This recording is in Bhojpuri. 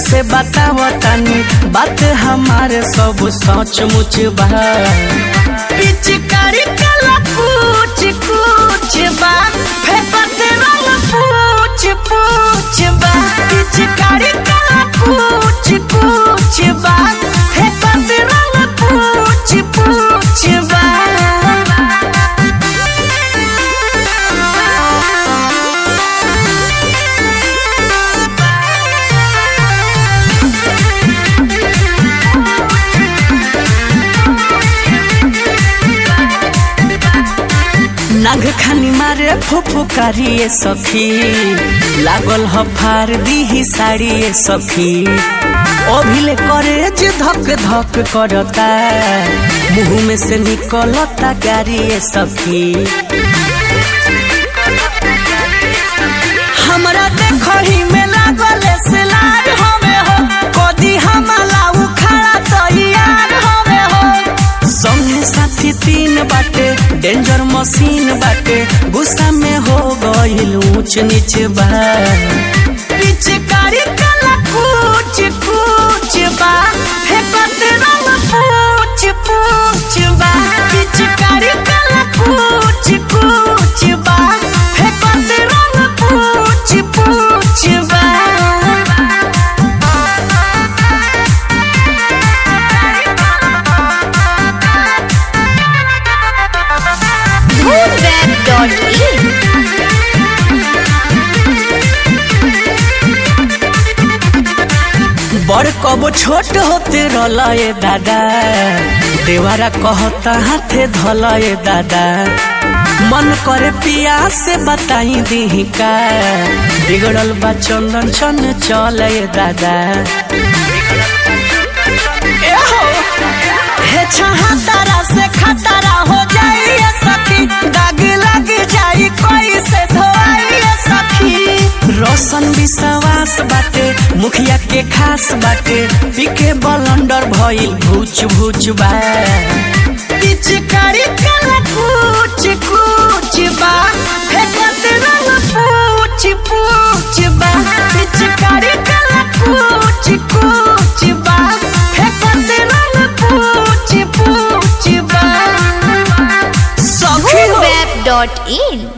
से बताओ तनी बात हमारे सब सच मुच बा पिचकारी कला पूछ कुछ बा फेंकत रंग पूछ पूछ बा पिचकारी कला पूछ कुछ बा फेंकत रंग पूछ पूछ बा नाग खानी मारे फुफुकारिए सखी लागल ह फार दीही साड़िए सखी अभिले करे जे धक धक करता मुंह में से निकलता गारिए सखी हमरा देखही में लागल सिलार हमे हो कदी हमला उखाड़ा तैयार हमे हो संगे साथी तीन बाटे डेंजर मशीन बाटे गुस्सा में हो गइल ऊंच नीच बा पिचकारी कला कुछ कुछ बा फेंकत रंग पूछ पूछ बा पिचकारी कला कुछ कुछ बा फेंकत रंग पूछ पूछ बा Moonweb.in बड़ कबो छोट होते रहल ए दादा देवारा कहता हाथे धल ए दादा मन करे पिया से बताई दी का बिगड़ल बा चंदन चन चल ए दादा ए हो, हे छहा तारा से खतरा हो जाई ए सखी दाग लग जाई कोई से धोई ए सखी रोशन विश्वास बाटे मुखिया के खास बाटे पीके बलंडर भइल भूच भूच बा पिचकारी कला कुछ कुछ बा फेंकत रंग पूछ पूछ बा पिचकारी कला कुछ कुछ बा फेंकत रंग पूछ पूछ बा सखी हो Moonweb.in